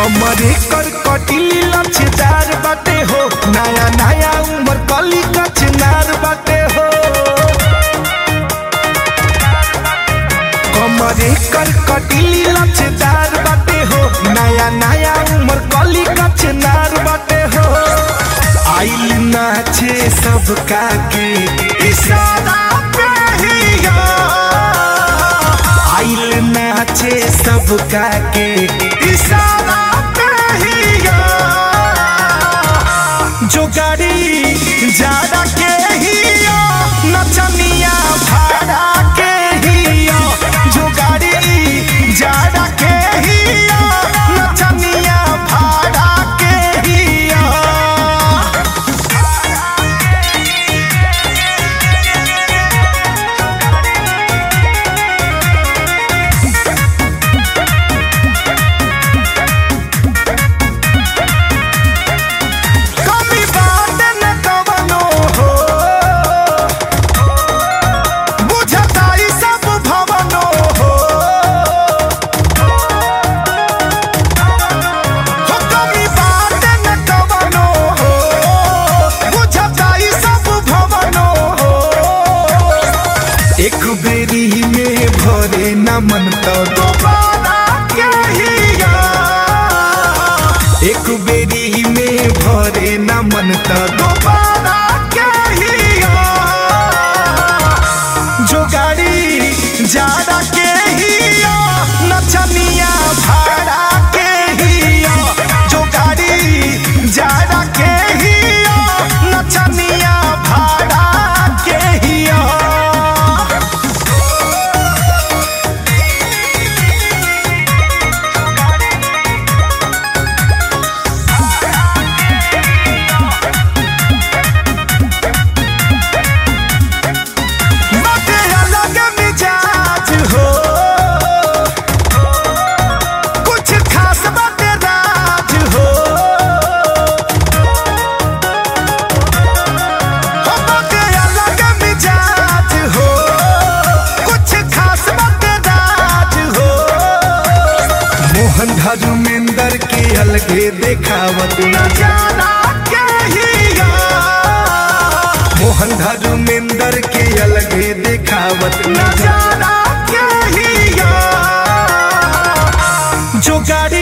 कमरे कर कटिली लचदार बाटे हो नया नया उम्र कली कचनार बाटे हो कमरे कर कटिली लचदार बाटे हो नया नया उम्र कली कचनार बाटे हो आइल नाचे सबका के इशारा पे हिया आइल नाचे सबका के इशारा पे हिया जो गाड़ी जाड़ा के हिया नचनिया भाड़ा के हिया जो गाड़ी जाड़ा के हिया नचनिया भाड़ा के हिया कमी बात न कवनो हो बुझताई सब भवनो हो हो कमी बात न कवनो हो बुझताई सब भवनो हो एक बेरी में भरे न मन तो दोबारा के हिया एक बेरी में भरे न मन त दोबारा के हिया जो गाड़ी जाड़ा के हिया नचनिया भाड़ा के हिया जो गाड़ी जाड़ा के हिया नचनिया भाड़ा के हिया बाटे अलग मिजाज हो कुछ खास बाटे राज हो हो बाटे अलग मिजाज हो कुछ खास बाटे राज हो मोहन धर्मेंद्र के अलगे देखावत नजारा के हिया मोहन धर्मेंद्र के अलगे देखावत नजारा के हिया जो गाड़ी